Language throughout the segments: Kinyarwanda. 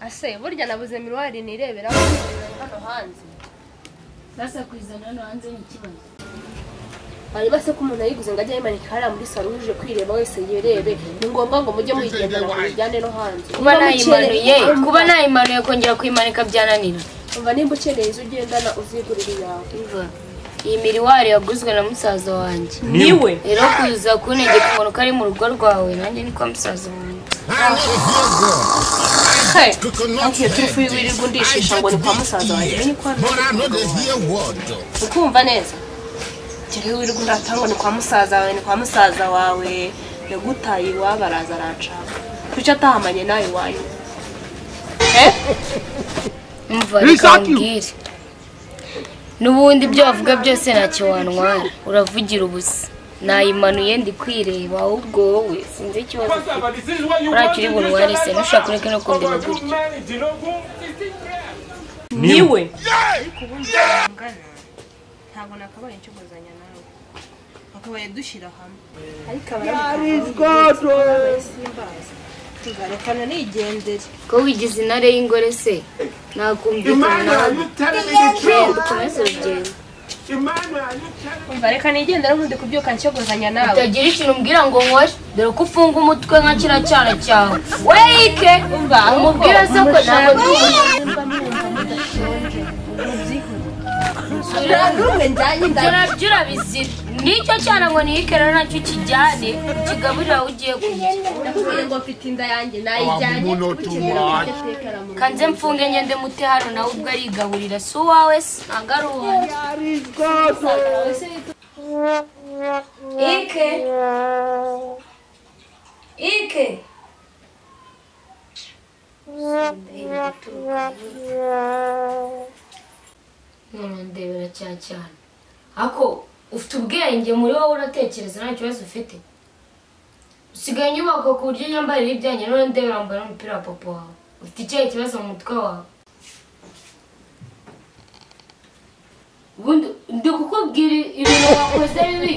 ase burya nabuze miruwari nirebera hano hanze basa kuzana hano hanze ni ikibazo hanyuma se ko umuntu ayiguze ngo ajye ayimanika hariya muri salo uje kwireba wese yirebe ni ngombwa ngo mujye muyigendana ngo muyijyane no hanze kuba Niba nayimanuye mukereye- kuba nayimanuye kongera kuyimanika byananira umva nimba ukeneye izo ugendana uzigurira iyawe Umva, iyi miriwari yaguzwe na musaza wanjye niwe rero kuza kuntegeka umuntu ko ari mu rugo rwawe nanjye ni kwa musaza wanjye ntabwiye turufu wirirwa undishisha ngo ni kwa musaza wanjye ni kwa ukumva neza njyewe wirirwa uratanga ngo ni kwa musaza wawe ni kwa musaza wawe yagutaye iwabo araza aranshaka kuki atahamanye nawe iwanyu umva reka nkubwire n'ubundi ibyo wavuga byose ntacyo wantwara uravugira ubusa nayimanuye ndi kwireba ahubwo wowe sinzi ikibazo ufite ntacyo uri bunware se ntushobora kureka no kundeba gutya niwe ariko ubundi tungana ntabwo nakabaye nkiguzanya nawe wakabaye dushyira hamwe ariko abarabikora simbazi tuzarekana nigendere ko wigize intare y'ingore se nakumvikana nawe genda ukomeze urugendo umva reka nigendere nkundi kubyuka nkiguzanya nawe utagira ikintu umbwira ngo nkoye dore ko ufunga umutwe nka kiriya cyana cyawe weyike umubwire se ko ntabwo ndi ibyo nabyo urabizira nicyo cyana ngo nihike rero nacyo ukijyane ukigaburire aho ugiye kurya kanze mfunge ngende mute hano nawe ubwo arigaburira si uwawe se ntabwo ari uwanjye ike ike none ndebera cyane cyane ako ufite ubwenge muri wowe uratekereza nta kibazo ufite usigaye inyubako ku buryo nyambarira ibyanjye none ndebera wambaye n'umupira wa papa wawe ufite ikihe kibazo mu mutwe wawe ubundi ndi kukubwira ibintu wakoze bibi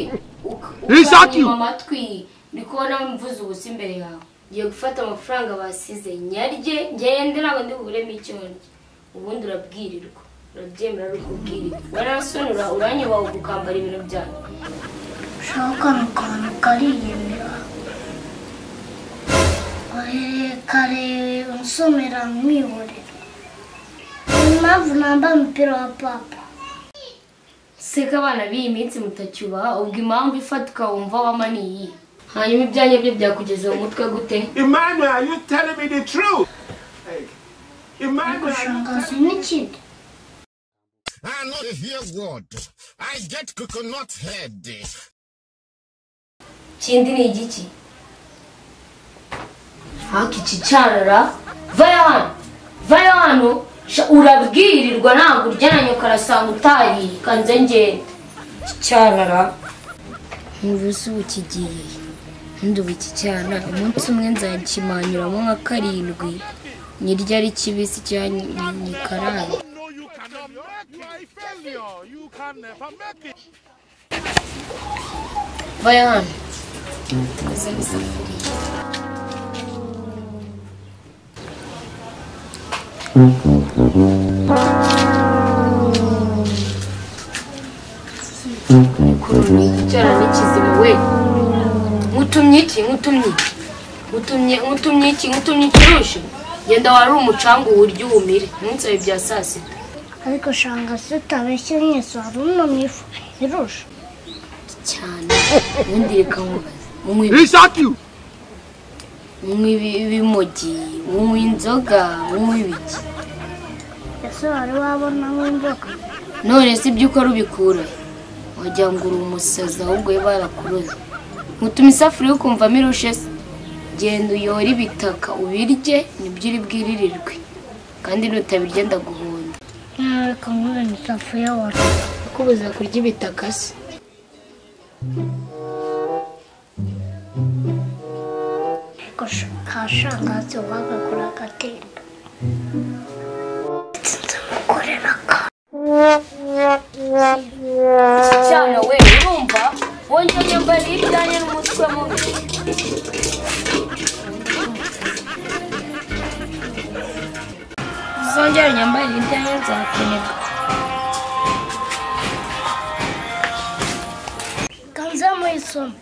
uka- ukanyima amatwi ndi kubona mvuze ubusa imbere yawe ngiye gufata amafaranga basize nyarye ngende ntabwo ndi buguremo icyo ndya ubundi urabwirirwa urabyemera ari ukubwirirwa warasonura uranyubaha ukambara ibintu byanyu ushaka mu kantu kariyemera ohereye kare unsomera mwihorera ni impamvu namba umupira wa papa se ko abana b'iyi minsi mutacyubaha ubwo impamvu ifatika wumva wama ni iyi hanyuma ibyanjye byo byakugeza mu mutwe gute Emmanuel, you telling me the truth? Hey. Emmanuel, you gushangaza n'ikindi I not hear word. I get coconut head. kindi ni igiki haka iki cyarara vayo hano vayo hano Sha- urabwirirwa ntabwo uryanye ukarasanga utariye kanze ngende iki cyarara ntubuze ubu kigiye ndubu iki cyana umunsi umwe nzakimanyuramo nka karindwi niryo ari kibisi cyangwa nyikaraye know you cannot make it. You are a failure. You can never make it. vayo hano koza n'isafuriya icyara n'ikizimu we nkutumye iki nkutumye nkutumye nkutumye iki nkutumye ikirusha genda wari umucanga uwurye uwumire umunsi wawe bya saa sita ariko shangaza utabeshye mwese wari unamye ifu irusha cyane ubundi reka nkubaze munywe shot you. munywe ibi- ibimogi munywe inzoga munywe ibiki ese wari wabona nk'imboga none se ibyo ukora ubikura he? wagira ngo uri umusazi ahubwo we barakuroze mutuma isafuriya ukumvamo irushe se genda uyore ibitaka ubirye nibyo uri bwiririrwe kandi nutabirya ndaguhonda ntawe Nataka nkure ni safuriya wari kubuza kurya ibitaka se ariko kashangazi bagakora agatemba ndamukorera ka cyane we urumva wongeye mbariye ibijyanye n'umutwe mubi uzongere unyambarire ibijyanye nzakenera kanze mu isomo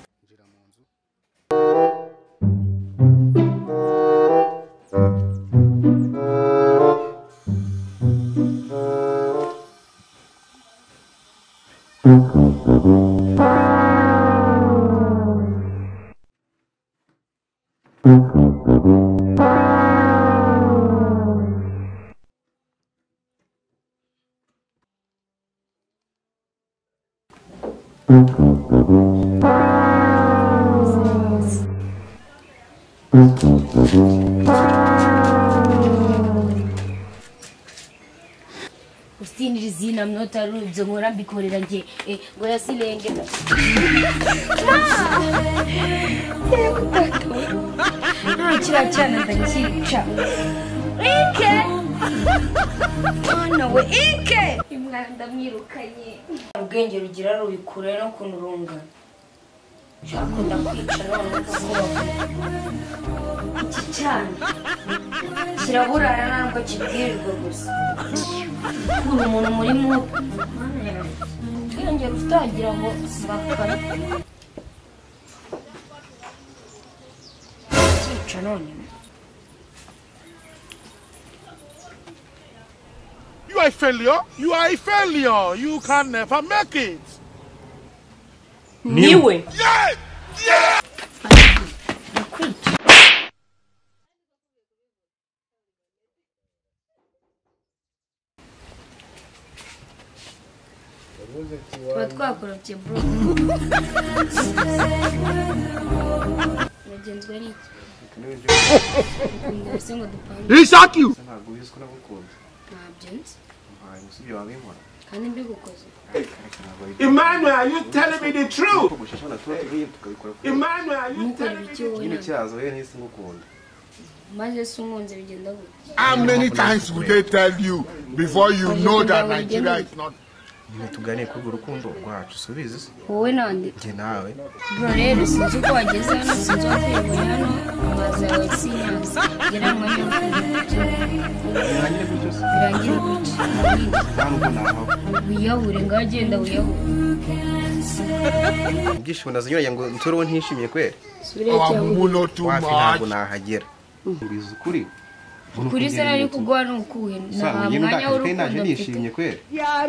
usinira izina mnota rubyo nkora mbikorera nge ngo yasirenge ntakira cyane ndakica ike mwana we ike imwanda mwirukanye ubwenge rugira rubikure no kunurungana ushaka ndakwica none ukavuga iki cyane kiraburana ntabwo kibwirirwa gusa kuri umuntu muri mubi twiyongera utagira ngo mbakare cyica none You are a failure. You are a failure. You can never make it. niwe tuba twakorobye bro mugenzwe n'iki ubwo ngo dupange He shot you. ntabwo ubizi ko nagukunda ntabyo nzi mpaye umusibye wabinkora kandi mbigukoze ntabwo ari Emmanuel, are you telling me the ko truth? gushashana tuba tubiye tukabikora kuko Emmanuel, are you ntukore telling me icyo the nyine wonyine cyazo yewe ntisi ngukunda maze si umwunze bigenda gutya How many times would they tell you before you know that Nigeria is not? nyine tuganire kuri urwo rukundo rwacu subizi se wowe nande njye nawe bro rero sinzi uko wageze hano sinzi wakwirwanya hano amazi yawe sinyazi ngira ngo niyo birangire gutyo se birangire gutya nta nubwo nahawe wiyahure ngaho agenda wiyahure ibyishimo ndazinyuranye ngo ntore uwo ntishimiye kweri subire Our cyangwa mumu know too wapi ntabwo much. nahagera mbizi ukuri kuri se nari kuguha nukuwe nta usanga njye mwanya ndakaje kandi naje w'urukundo mfite nishimye kweri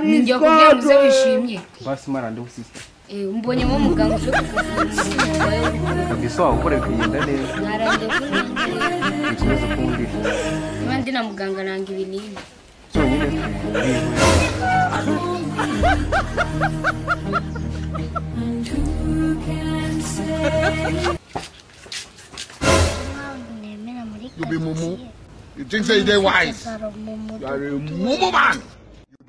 ninjya kubwira muze wishimye basi marande usisita Eh, mbonyemo umuganga uje kukuvura umurwayi w'urukundo kabisa wawe ukora bikagenda neza ntarande kurangira bikomeza kumvira niba ndi na muganga nanga ibinini cyonyine bihura mpamvu nemera muri You be mumu. karitsiye You think say they wise? gasaro mu You mudugudu are a mumu man.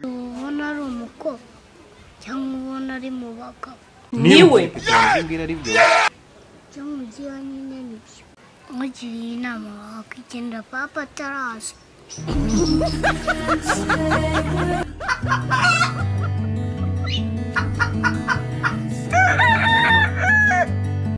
ubona ari umukobwa cyangwa ubona ari mu bagabo niwe umbwira ari byo byo mu gihe wa nyine nibyo mugiriye inama wakwigendera papa ataraza